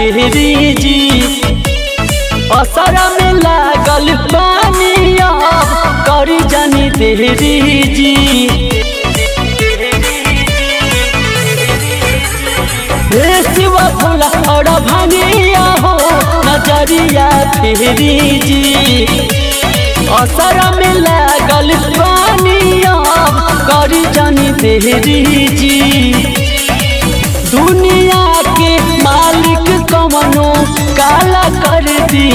फेरी जी असरा में लागल पानी अब करी जानी देरी जी हे शिव भोला और भंगिया हो नजरिया फेरी जी असरा में लागल पानी अब करी जानी देरी जी दुनिया के मालिक कवनो काला कर दी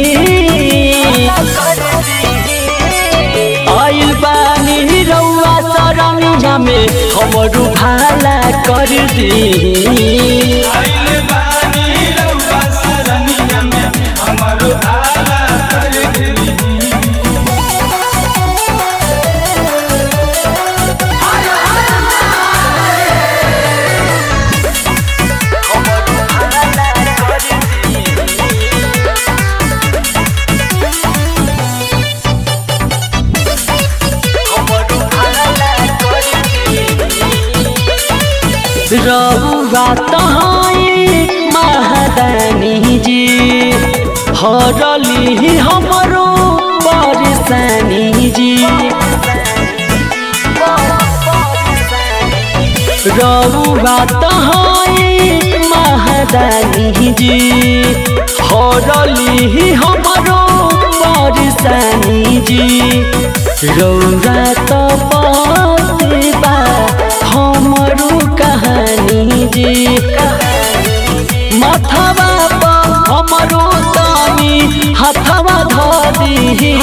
आइल बानी रउआ सरमिया में हमरू भाला कर दी आइल बानी रउआ सरनिया में हमरो आला कर देही रउआ तहाई महादानी जी हरली हमरो परेशानी जी रउआ तहाई महादानी जी हरली हमरो परेशानी जी रउआ त बा हमरो कहानी जी माथावा पर हमरो तानी हथवा धी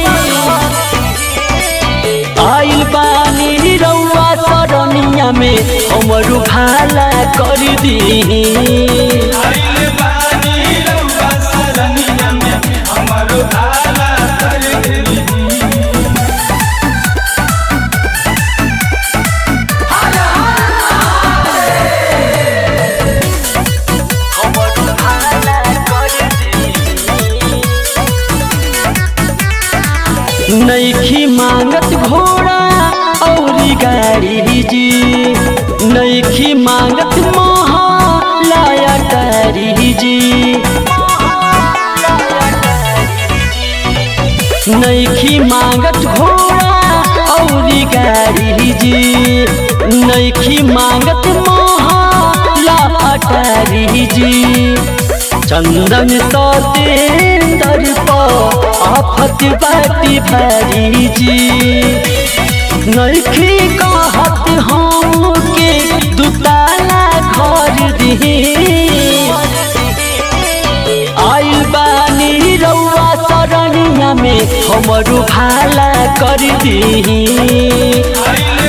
आइल बानी रउआ सरनिया में हमरू भाला कर दी आइल बानी रउआ सरनिया में हमरो आला कर देही नैखी मांगत घोड़ा औरी गाड़ी जी नैखी मांगत महालाया गाड़ी जी नैखी मांगत घोड़ा औरी गाड़ी जी नैखी मांगत महाला अटारी जी चंदन सतेंदर पर आफत बाटी भारी जी नैखी कहत हम के दुताला घर दी आइल बानी रउआ सरनिया में हमरू भाला कर दी आइल